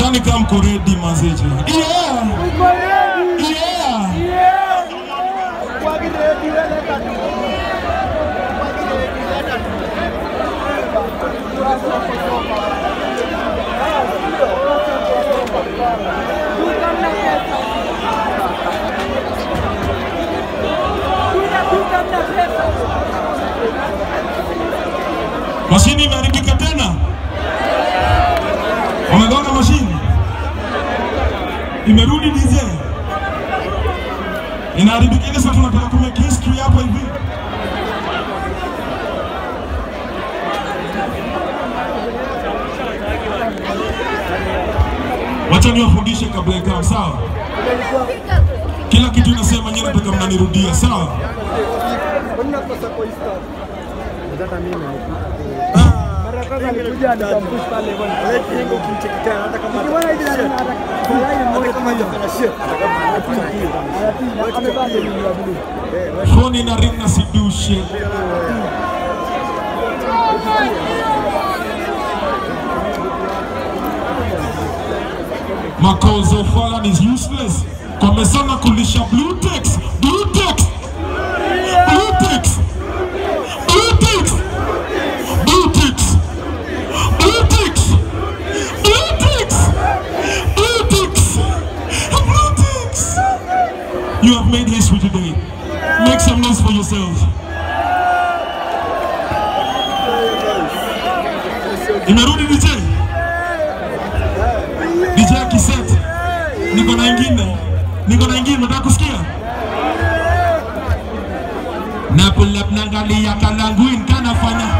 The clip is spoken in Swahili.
Sidhani kama mko ready mazeje. Yeah. Yeah. Mashini imeharibika tena. Wamegonga mashini. Imerudi DJ. Inaharibika ile sasa tunataka kumake history hapa hivi. Wacha niwafundishe kabla ikawa sawa. Kila kitu inasema nyinyi nataka mnanirudia sawa. Phone ina ring na sidushe. Makozo Falan is useless. Wamesema kulisha Bluetex. Bluetex. Bluetex. Bluetex. Bluetex. Bluetex. Bluetex. Bluetex. Bluetex. You have made history today. Make some noise for yourselves. Imerudi DJ. DJ akiset. Niko na ingine. Niko na ingine, nataka kusikia. Na pull up naangalia kalanguin kanafanya